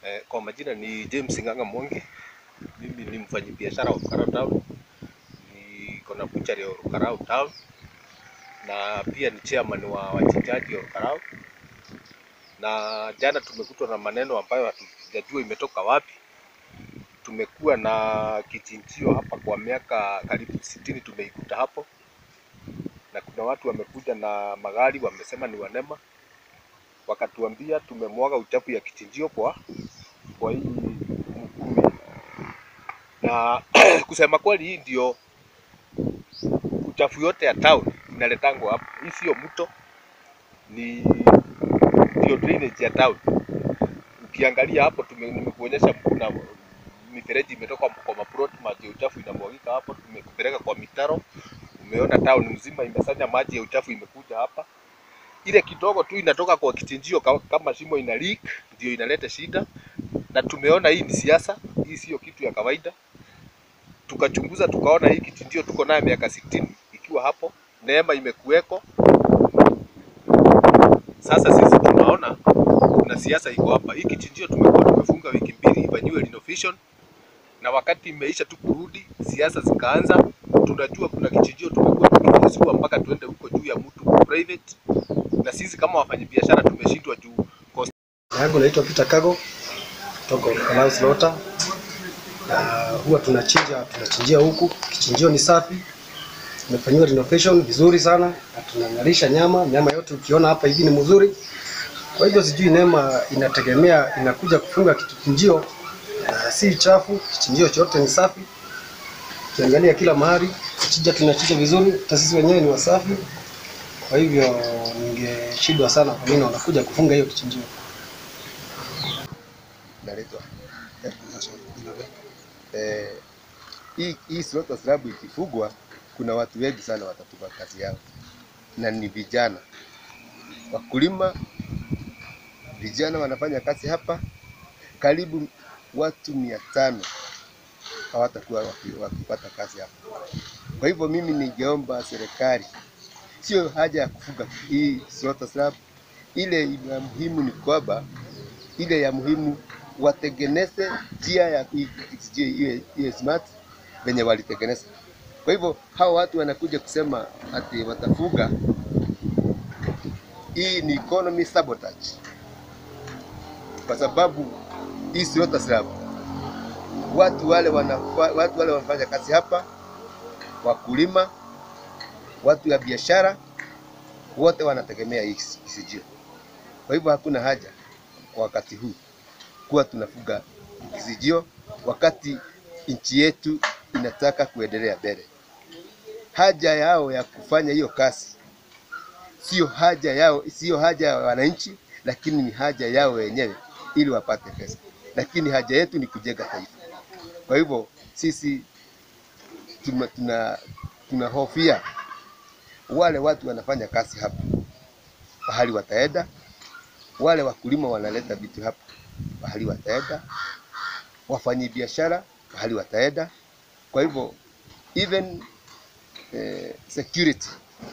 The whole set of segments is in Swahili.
Eh, kwa majina ni James Ng'ang'a Mwangi. Mimi ni mfanyabiashara wa Rukarau Town. Niko na butchery ya Rukarau Town na pia ni chairman wa wachinjaji wa Rukarau. Na jana tumekutwa na maneno ambayo hatujajua imetoka wapi. Tumekuwa na kichinjio hapa kwa miaka karibu sitini tumeikuta hapo, na kuna watu wamekuja na magari wamesema ni wanema, wakatuambia tumemwaga uchafu ya kichinjio kwa kwa hii Mukumi, na kusema kweli, hii ndio uchafu yote ya town inaletangwa hapa. Hii sio mto, ni ndio drainage ya town. Ukiangalia hapo, tume- nimekuonyesha kuna mifereji imetoka kwa maplot, maji ya uchafu inamwagika hapo, tumekupeleka kwa mitaro. Umeona town mzima imesanya maji ya uchafu imekuja hapa. Ile kidogo tu inatoka kwa kichinjio ka- kama shimo ina leak, ndio inaleta shida, na tumeona hii ni siasa, hii sio kitu ya kawaida. Tukachunguza tukaona hii kichinjio tuko naye miaka sitini ikiwa hapo, neema imekuweko. Sasa sisi tunaona kuna siasa iko hapa. Hii kichinjio tumekuwa tumefunga wiki mbili ifanyiwe renovation, na wakati imeisha tu kurudi, siasa zikaanza. Tunajua kuna kichinjio tumekuwa tukiruhusiwa mpaka tuende huko juu ya mtu private, na sisi kama wafanyabiashara tumeshindwa juu cost yangu naitwa Peter Kago kutoka Rukarau Slaughter. Na huwa tunachinja tunachinjia huku, kichinjio ni safi, tumefanyiwa renovation vizuri sana na tunang'arisha nyama. Nyama yote ukiona hapa hivi ni mzuri. Kwa hivyo sijui neema inategemea inakuja kufunga kichinjio na si chafu, kichinjio chote ni safi. Ukiangalia kila mahali kuchinja tunachinja vizuri, hata sisi wenyewe ni wasafi. Kwa hivyo ningeshindwa sana kwa nini wanakuja kufunga hiyo kichinjio. naletwa eh, hii hii slaughter slab ikifugwa, kuna watu wengi sana watatupa kazi yao, na ni vijana wakulima, vijana wanafanya kazi hapa, karibu watu mia tano hawatakuwa waki- wakipata kazi hapa. Kwa hivyo mimi ningeomba serikali, sio haja ya kufuga hii slaughter slab, ile ya muhimu ni kwamba ile ya muhimu watengeneze njia ya hii kijiji iwe iwe smart venye walitengeneza. Kwa hivyo hao watu wanakuja kusema ati watafuga, hii ni economy sabotage, kwa sababu hii slaughter slab watu wale wanafa, watu wale wanafanya kazi hapa, wakulima, watu ya biashara, wote wanategemea hii kisijio. Kwa hivyo hakuna haja kwa wakati huu kuwa tunafuga kizijio wakati nchi yetu inataka kuendelea mbele. Haja yao ya kufanya hiyo kazi sio haja yao, sio haja ya wananchi, lakini ni haja yao wenyewe ili wapate pesa, lakini haja yetu ni kujenga taifa. Kwa hivyo sisi tuna, tuna, tunahofia wale watu wanafanya kazi hapa, pahali wataenda wale wakulima wanaleta vitu hapa pahali wataenda, wafanyi biashara pahali wataenda. Kwa hivyo even eh, security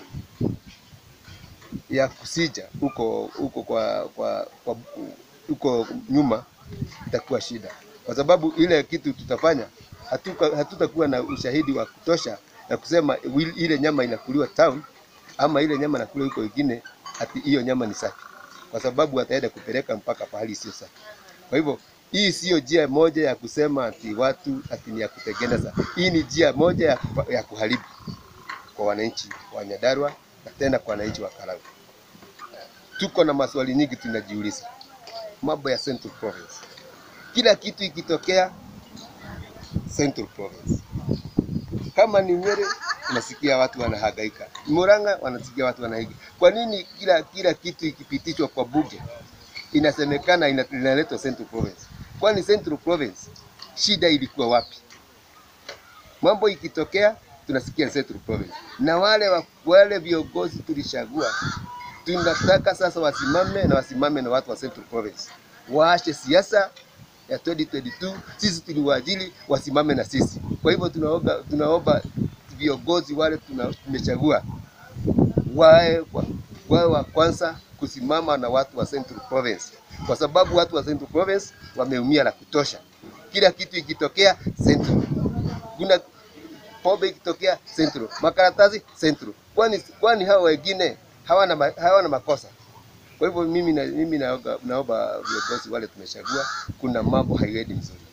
ya kusija huko huko kwa, kwa, kwa huko nyuma itakuwa shida, kwa sababu ile kitu tutafanya hatuka- hatutakuwa na ushahidi wa kutosha na kusema wil- ile nyama inakuliwa town ama ile nyama inakuliwa huko ingine, ati hiyo nyama ni safi kwa sababu wataenda kupeleka mpaka pahali sio safi. Kwa hivyo hii siyo njia moja ya kusema ati watu ati ni ya kutengeneza. Hii ni njia moja ya, kufa- ya kuharibu kwa wananchi wa Nyandarua na tena kwa wananchi wa Karagwe. Tuko na maswali nyingi tunajiuliza, mambo ya Central Province. Kila kitu ikitokea Central Province, kama ni Nyeri unasikia watu wanahangaika, Murang'a wanasikia watu wanahangaika. Kwa nini kila kila kitu ikipitishwa kwa bunge inasemekana ina- inaletwa Central Province? Kwani Central Province shida ilikuwa wapi? Mambo ikitokea tunasikia Central Province, na wale wa, wale viongozi tulishagua, tunataka sasa wasimame na wasimame na watu wa Central Province, waache siasa ya 2022 sisi tuliwaajili wasimame na sisi. Kwa hivyo tunaomba tunaomba viongozi wale tuna- tumechagua wawe wa- wawe wa kwanza kusimama na watu wa Central Province, kwa sababu watu wa Central Province wameumia la kutosha. Kila kitu ikitokea Central, kuna pombe ikitokea Central, makaratasi Central. Kwani kwani hao wengine hawana ma, hawana makosa? Kwa hivyo mimi na, mimi naomba naomba viongozi wale tumechagua, kuna mambo haiendi mzuri.